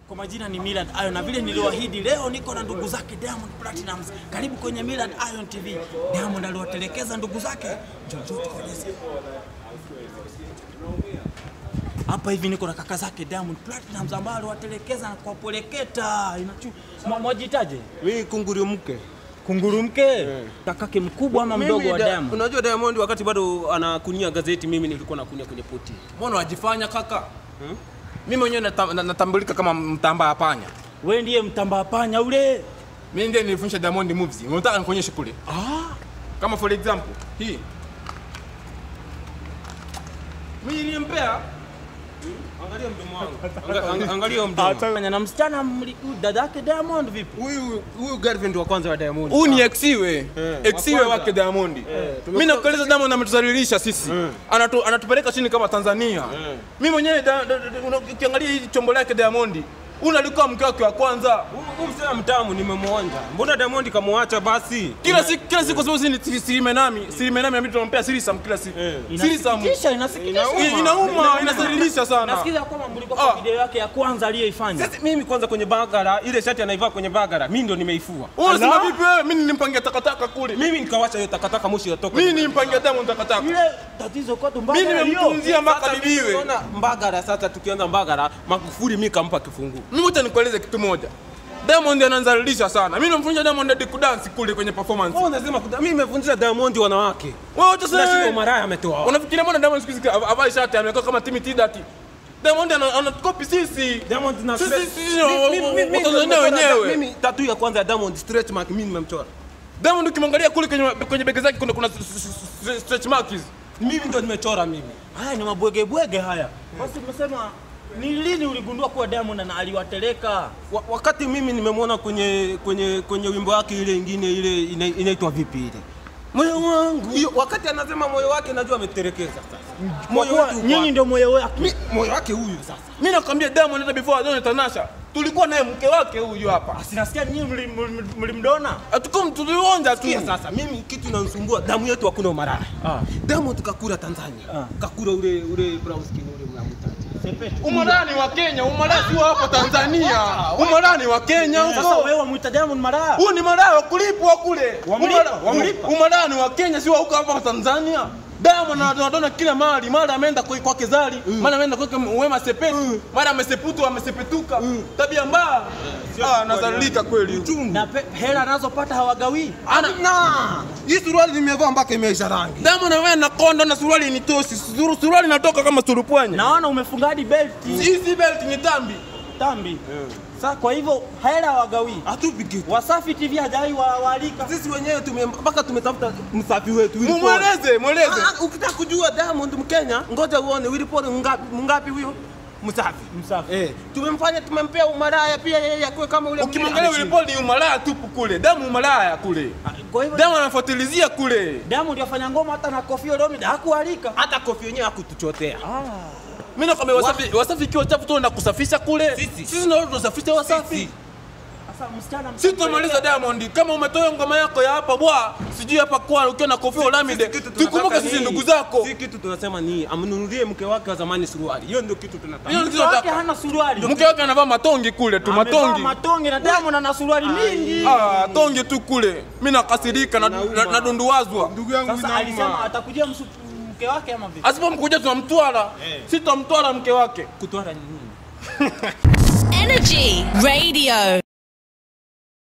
Kwa majina ni Millard Ayo na vile niliwaahidi, leo niko na ndugu zake Diamond Platinumz. Karibu kwenye Millard Ayon TV. Diamond aliwatelekeza ndugu zake, njoo njoo tukueleze. Hapa hivi niko na kaka zake Diamond Platinumz ambao aliwatelekeza na kuwapeleketa. Inachu Mwa- mwajitaje? Mimi kunguru mke. Kunguru mke? Kakake mkubwa ama mdogo Mimi wa da- Diamond? Unajua Diamond wakati bado anakunia gazeti, mimi nilikuwa nakunia kwenye poti. Mbona wajifanya kaka? Mimi mwenyewe nata- na- natambulika kama mtamba wa panya. Wewe ndiye mtamba panya ule. Mimi ndiye nilifundisha Diamond moves. Unataka nikuonyeshe kule? Ah, Kama for example, hii. Mimi nilimpea Angalia mdomo wangu. Anga- anga- Angalia mdomo. Fanya na msichana mli- dada yake Diamond vipi? Huyu huyu girlfriend wa kwanza wa Diamond. Huyu ni exiwe. Eh, Exiwe wa kwanza. wake Diamond. tumekuwa- Mimi nakueleza Diamond ametuzalilisha sisi. Anatu, anatupeleka chini kama Tanzania. Mimi mwenyewe da- da- da- una- ukiangalia hii chombo lake Diamond, huyu alikuwa mke wake wa kwanza. Huyu huyu msema mtamu nimemwonja. Mbona Diamond kamwacha basi? Kila siku kila siku kwa sababu sisi ni siri menami, siri menami ambaye tunampea siri sam kila siku. Siri sam. Inasikitisha, inasikitisha. Ina- Inauma, inasalilisha sana. Nasikiza kwamba mlikuwa kwa Ah. video yake ya kwanza aliyoifanya. Sasa mimi kwanza kwenye bagara, ile shati anaivaa kwenye bagara, mimi ndo nimeifua. Unasema Ala. vipi wewe? Mimi nilimpangia takataka kule. Mimi nikawacha hiyo takataka moshi yatoka. Mimi nilimpangia Diamond takataka. Ile tatizo kwetu mbaya. Mimi nimemtunzia mpaka Sasa mimi bibiwe. unaona Mbagara sasa tukianza Mbagara, Magufuli mimi kampa kifungu. Mimi wacha nikueleze kitu moja. Diamond ananzalilisha sana. Mimi namfundisha Diamond hadi kudance kule kwenye performance. Wewe unasema kuda- mimi nimevunjia Diamond wanawake. Wewe wacha Na shida sasa. maraya ametoa. wapi? Unafikiria mbona Diamond siku hizi av- avai shati amekuwa kama Timmy Tidati? Diamond ana- anatukopi sisi. Diamond na Sisi- stretch- sisi- Mimi- mimi- mimi- mimi Watanzania nimechora- wenyewe. Mimi tattoo ya kwanza ya Diamond stretch mark mimi nimemchora. Diamond ukimwangalia kule kwenye kwenye bega zake kuna kuna s- s- s- stretch marks. Mimi ndo nimechora mimi. Haya ni mabwege bwege haya. Basi umesema ni lini uligundua kuwa Diamond ana aliwateleka? Wa, wakati mimi nimemwona kwenye kwenye kwenye wimbo wake ile ingine ile ina- inaitwa vipi ile? Moyo wangu. Hiyo wakati anasema moyo wake najua ameterekeza sasa. Moyo Kwa wetu uko nyinyi wapi? ndio moyo wake. Mi- moyo wake huyu sasa. Mimi nakwambia Diamond hata before aone Tanasha. Tulikuwa naye mke wake huyu hapa. Sinasikia nyinyi mli- mli- mlimdona. Hatukum tulionja tu. Sikia sasa, mimi kitu inanisumbua damu yetu hakuna umarara. Ah. Diamond kakura Tanzania. Ah. Kakura ule ule brown skin ule mnamtaji. Sepetu. Umarani wa Kenya, umarani si wa hapo Tanzania. Umarani wa Kenya Sasa huko. wewe wamuita Diamond malaya. Huu ni malaya wa kulipwa kule. Wamlipa, Umara- wamlipa. Umarani wa Kenya si wa huko hapa Tanzania. Diamond anadona kila mahali, mara ameenda kwa kwake Zari, mara ameenda kwake Wema Sepetu, mara ameseputu amesepetuka. Tabia mbaya. Ah, nazalilika kweli. Na pe- hela anazopata hawagawii. Ana na hii suruali nimevaa mpaka imeisha rangi. Diamond anawe na kondo na suruali ni tosi. Suru- Suruali inatoka kama surupwanya. Naona umefunga hadi belti Hii si belt ni tambi. tambi. Sasa kwa hivyo hela hawagawii. Hatupi kitu. Wasafi TV hajai wa waalika. Sisi wenyewe tume mpaka tumetafuta msafi wetu Willy Paul. Mweleze, mweleze. Ah, ah, Ukitaka kujua Diamond Mkenya, ngoja uone Willy Paul ngapi ngapi huyo msafi. Msafi. Eh, tumemfanya tumempea umaraya pia yeye akuwe kama ule Ukimwangalia mwingine. Willy Paul ni umalaya tupu kule. Damu umalaya kule. Kwa hivyo Diamond anafuatilizia kule. Diamond yafanya ngoma hata na Koffi Olomide hakualika. hata kofi yenyewe hakutuchotea. Mimi nakwambia Wasafi, Wasafi ikiwa chafu tu na kusafisha kule. Sisi. Sisi ndio tunasafisha Wasafi. Sisi. Sasa msichana Sisi tumaliza Diamond. Kama umetoa ngoma yako ya hapa bwa, sijui hapa kwa ukiwa na Koffi Olomide. Kitu tunataka Tukumbuke sisi ni- ndugu zako. Si kitu tunasema ni amnunulie mke wake wa zamani suruali. Hiyo ndio kitu tunataka. Hiyo Mke ndio wake tunataka. hana suruali. Mke wake anavaa matongi kule tu, Amevaa matongi. matongi na Diamond ana suruali mingi. Ah, tongi tu kule. Mimi nakasirika na Inauma. na- nadunduwazwa. Ndugu yangu Sasa alisema atakujia msu- mke wake ama vipi? Asipomkuja tunamtwala. Sisi tutamtwala mke wake. kutwara ni nini? Energy Radio.